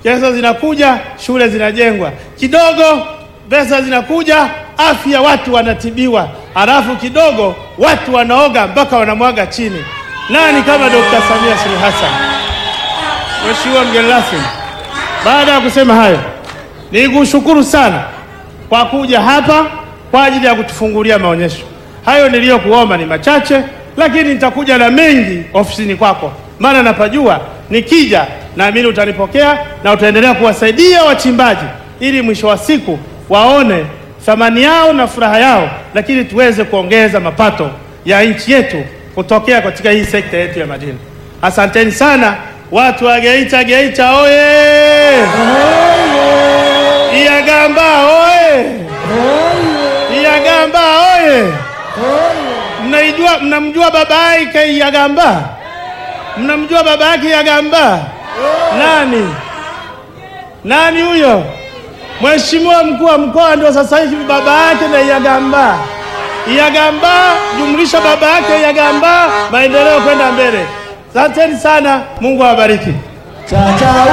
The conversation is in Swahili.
pesa zinakuja, shule zinajengwa, kidogo pesa zinakuja, afya watu wanatibiwa, halafu kidogo watu wanaoga mpaka wanamwaga chini. Nani kama Dr. Samia Suluhu Hassan? Mheshimiwa mgeni rasmi, baada ya kusema hayo, nikushukuru sana kwa kuja hapa kwa ajili ya kutufungulia maonyesho hayo. Niliyokuomba ni machache, lakini nitakuja na mengi ofisini kwako, maana napajua. Nikija naamini utanipokea na utaendelea kuwasaidia wachimbaji, ili mwisho wa siku waone thamani yao na furaha yao, lakini tuweze kuongeza mapato ya nchi yetu kutokea katika hii sekta yetu ya madini. Asanteni sana watu wa Geita. Geita oye! Iyagamba oye! Iyagamba oye! Mnaijua, mnamjua baba yake Iyagamba? Mnamjua baba yake Iyagamba? Nani? Nani huyo? Mheshimiwa mkuu wa mkoa ndio sasa hivi baba yake na Iyagamba. Iyagamba jumlisha baba yake Iyagamba, maendeleo kwenda mbele. Asanteni sana, Mungu awabariki. Chacha